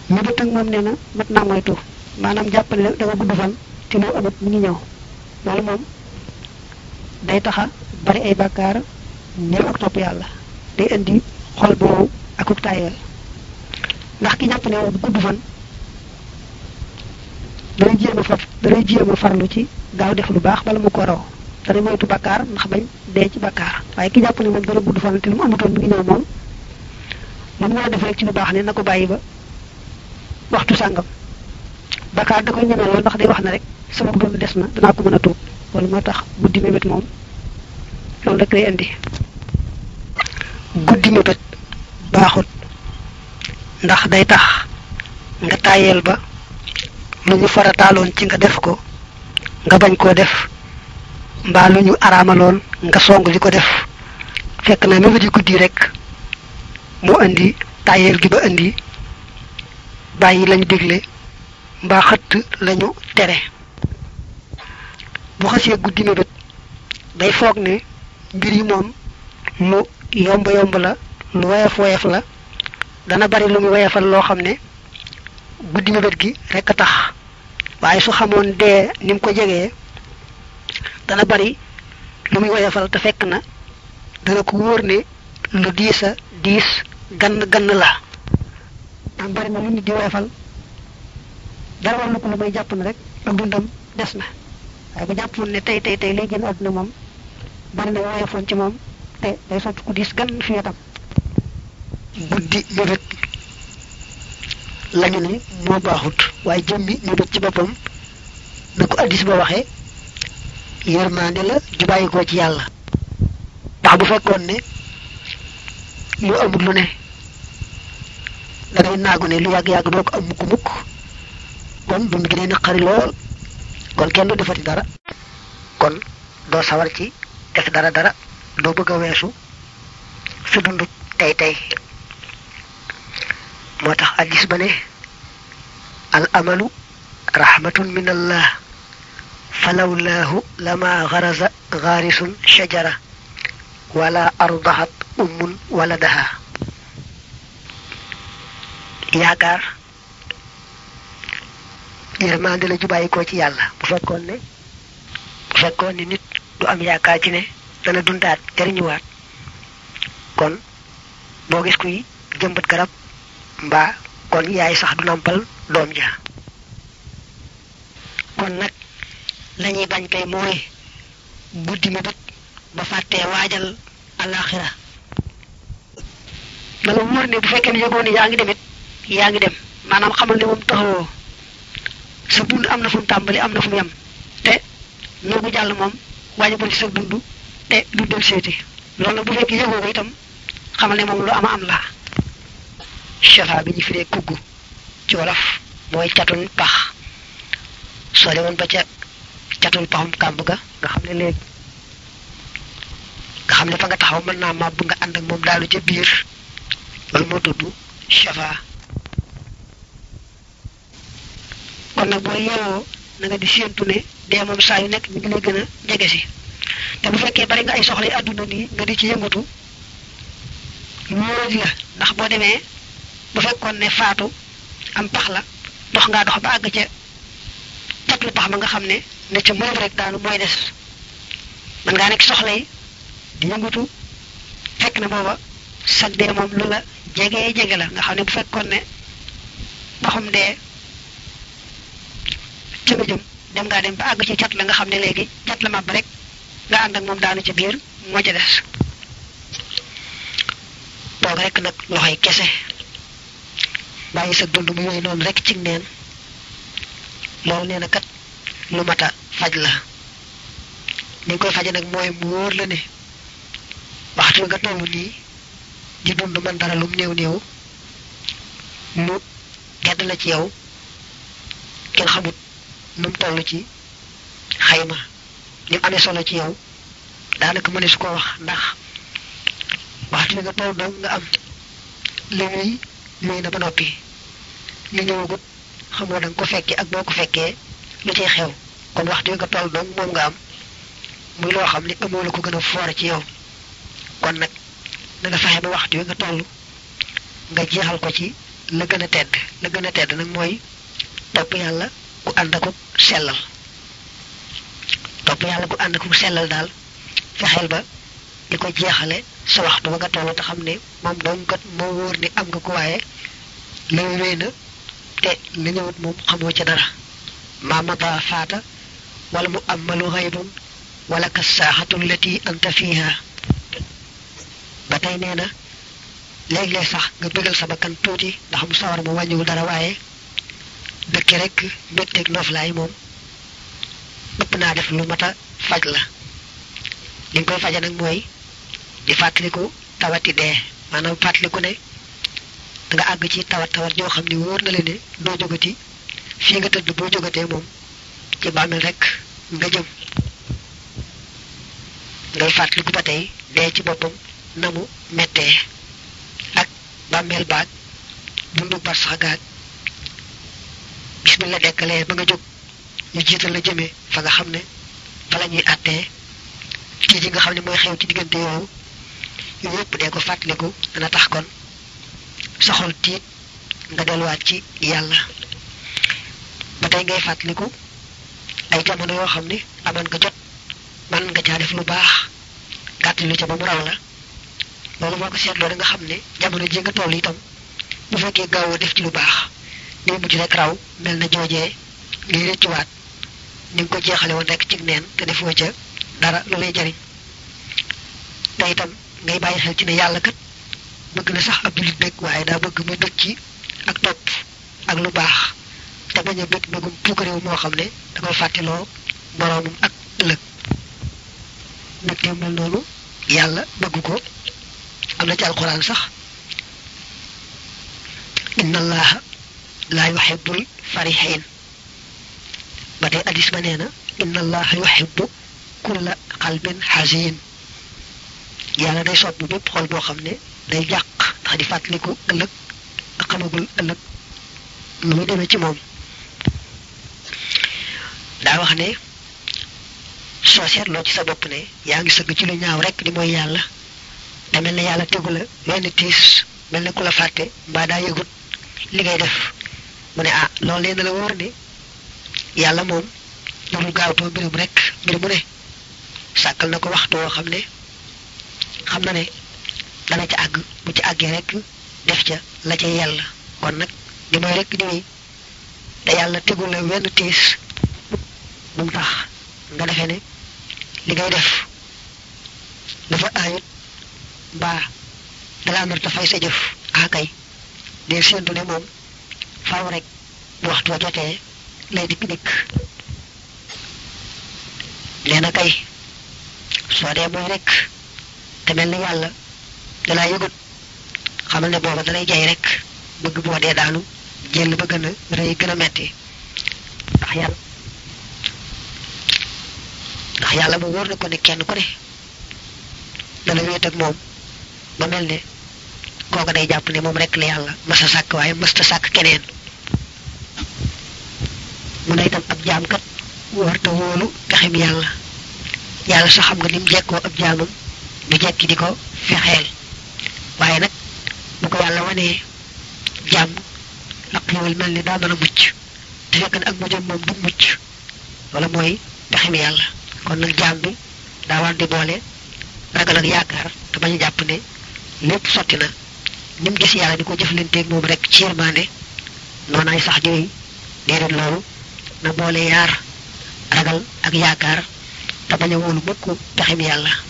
mébét ak moom nee na mat naa moytu maanaam jàpp ne da nga gudd fan te loo amut mu ngi ñëw loolu moom day taxa bari ay bàkkaar néew ak topp yàlla day indi xol boobu akuk tayeel ndax ki jàpp ne moom gudd fan danay jéem a far danay jéem a farlu ci gaaw def lu baax bala mu ko raw dana moytu bàkkaar ndax bañ dee ci bàkkaar waaye ki jàpp ne moom dana gudd fan te lu mu amutoon mi ngi ñëw moom lu mu war a def rek ci lu baax ne na ko bàyyi ba waxtu sàngam bàkkaar da koy ñeme lool ndax day wax ne rek sama dund des na danaa ko mën a tuub loolu moo tax guddi mébét moom loolu rek lay indi guddi mébét baaxut ndax day tax nga tàyyeel ba lu ñu farataaloon ci nga def ko nga bañ koo def mbaa lu ñu araamaloon nga song li ko def fekk na mébét yi guddi rek moo indi tàyyeel gi ba indi bàyyi lañu dégle mbaa xëtt lañu tere bu xasee guddi mébét day foog ne mbir yi moom lu yomb yomb la lu woyof woyof la dana bari lu mu woyofal loo xam ne guddi mébét gi rekk a tax waaye su xamoon dee ni mu ko jegee dana bari lu muy woyofal te fekk na dana ko wóor ne lu diis a diis gann gann la am bari na lu nit di woyofal dara war na ko lu may jàpp na rek ak dundam des na waaye bu jàppoon ne tey tey tey lay génn àdduna moom bari na woyofoon ci moom te day sotti ku diis gann fi wetam guddi mébét lañu ne moo baaxut waaye jëmmi mébét ci boppam na ko addis ba waxee yërmaande la ju bàyyi ko ci yàlla ndax bu fekkoon ne lu amul lu ne dangay naagu ne lu yàgg-yàgg doo ko am mukk mukk kon dund gi day naqari lool kon kenn du defati dara kon doo sawar ci def dara dara doo bëgg a weesu sa dund tey tey moo tax addis ba ne al amalu rahmatun min allah falawlaahu lama garaza gaarisun shajara wala ardahat ummun waladaha yaakaar yërmande la ju bàyyi ko ci yàlla bu fekkoon ne bu fekkoon ne nit du am yaakaar ci ne dana dundaat jariñuwaat kon boo gis kuy jëmbat garab mbaa kon yaay sax du nampal doom ja kon nag lañuy bañ kay mooy guddi mi bët ba fàttee waajal alaxira na la wóor ne bu fekkee ne yëgoon ne yaa ngi demit yaa ngi dem maanaam xamal ne moom taxawoo sa dund am na fu mu tàmbali am na fu mu yem te noogu jàll moom waajabal ci sa dund te du del seeti loolu nag bu fekkee yëgoo ko itam xamal ne moom lu ama am la shafa bi ñu firee kugg ci wolof mooy catun pax soo demoon ba ca catun paxum kàmb ga nga xam ne léegi nga xam ne fa nga taxaw mën naa màbb nga ànd ak moom daalu ca biir loolu moo tudd shafa kon nag boo yeewoo na nga di séentu ne dee moom saa yu nekk mi ngi lay gën a jege si te bu fekkee bari nga ay soxla yi àdduna nii nga di ci yëngatu wóoradi la ndax boo demee bu fekkoon ne faatu am pax la dox ngaa dox ba àgg ca catlu pax ma nga xam ne ne ca mënab rek daanu mooy des mën ngaa nekk soxla yi di yëngatu fekk na booba sag dee moom lu la jege jege la nga xam ne bu fekkoon ne paxum dee ca nga jëm dem ngaa dem ba àgg ci cat la nga xam ne léegi cat la màbb rek nga ànd ak moom daanu ca biir moo ca des toog rek nag loxoy kese bàyyi sa dund mu yooyu noonu rek ci neen loolu nee na kat lu mat a faj la ni koy faje nag mooy mu wóor la ne waxtu nga toll nii di dund man dara lum néew néew mu gedd la ci yow kenn xamut nu mu toll ci xayma ni mu amee solo ci yow daanaka mëne su ko wax ndax waxtu nga toll dong nga am li muy luy na ba noppi li ñëwagut xamoo da nga ko fekkee ak boo ko fekkee lu ciy xew kon waxtu nga toll dong moom nga am muy loo xam ne amoo la ko gën a foor ci yow kon nag na nga fexe ba waxtu nga toll nga jeexal ko ci la gën a tedd la gën a tedd nag mooy topp yàlla ku ànd ak sellal topp yàlla ku ànd ak sellal daal fexeel ba li ko jeexale sa waxtu ba nga toll te xam ne moom dong kat moo wóor ni am nga ko waaye la wéy na te la ñëwut moom xamoo ca dara maamata faata wala mu amalu xaybun wala ka saaxatu lati anta fiha ba tey nee na léeg-léeg sax nga bëggal sa bakkan tuuti ndax mu sawar mu wàññiwul dara waaye dëkk rek mbégteeg noflaay moom ëpp naa def lu mat a faj la li nga koy faje nag mooy di fàttaliku tawati dee maanaam fàttaliku ne nga àgg ci tawat tawat yoo xam ne wóor na la ne doo jógati fii nga tëdd boo jógatee moom ci bàmmeel rek nga jëm ngay fàttaliku ba tey dee ci boppam na mu mettee ak bàmmeel baag dundu bar sax gaag bismillah dekkalee ba nga jóg ñu jiital la jëmee fa nga xam ne fa la ñuy àttee ci ji nga xam ne mooy xew ci diggante yooyu yooyu yëpp dee ko fàttaliku dana tax kon sa xol tiit nga delluwaat ci yàlla ba tey ngay fàttaliku ay jamono yoo xam ne amoon nga jot man nga caa def lu baax gàtt lu ca ba mu raw la loolu boo ko seetloo da nga xam ne jamono ji nga toll itam bu fekkee gaawoo def ci lu baax day mujj rek raw mel na joojee ngay rëccuwaat ni nga ko jeexale woon rek ci neen te defoo ca dara lu lay jariñ te itam ngay bàyyi xel ci ne yàlla kat bëgg na sax ab jullit bëgg waaye daa bëgg mu bëgg ci ak topp ak lu baax te bañ a bëgg bëggum puukaréew moo xam ne da koy fàttiloo boroomum ak ëllëg mbégte mel noonu yàlla bëgg ko am na ci alxuraan sax inna allaha laa yuhibbul farihin ba tey addis ba nee na inna allaha yuhibbu kulla qalbin hazin yàlla day sopp bépp xol boo xam ne day jàq ndax di fàttaliku ëllëg ak xamagul ëllëg lu muy demee ci moom daa wax ne soo seetloo ci sa bopp ne yaa ngi sëgg ci lu ñaaw rek di mooy yàlla te mel ne yàlla tegu la wenn tiis mel ne ku la fàtte mbaa daa yëgut li ngay def mu ne ah loolu leen la wóor ne yàlla moom darul gaawtoo mbirum rek mbir mu ne sàkkal na ko waxtu woo xam ne xam na ne dana ca àgg bu ci àggee rek def ca la ca yàlla kon nag di mooy rek di wéy te yàlla tegul la wenn tiis bu mu tax nga defee ne li ngay def dafa aayut mbaa dalaa nar dafay sa jëf akay dee séentu ne moom faaw rek bu waxtu wa jotee lay dikk dikk nee na kay soo dee mooy rek te mel ni yàlla dalaa yëgut xamal ne booba dalay jay rek bëgg boo dee daanu jël ba gën a rëy gën a metti ndax yàlla ndax yàlla mu wóor na ko ne kenn ku ne dana wéet ak moom ba mel ne kooka day jàpp ne moom rek la yàlla masa sàkk waaye mësta sàkk keneen mu ne itam ab jaamkat warta wóolu pexem yàlla yàlla sax xam nga lim jekkoo ab jaamam du jekki di ko fexeel waaye nag bu ko yàlla wanee jàmm ak xéwal mel ni daa mën a mucc te fekk ne ak mujjam moom du mucc wala mooy pexem yàlla kon nag jaam bi daa war di boole ragal ak yaakaar te bañ a jàpp ne lépp sotti na ni mu gis yàlla di ko jëflanteeg moom rek ci yërmande noonaay sax jooy déedéet loolu na boole yaar ragal ak yaakaar te bañ a wóolu mukk pexem yàlla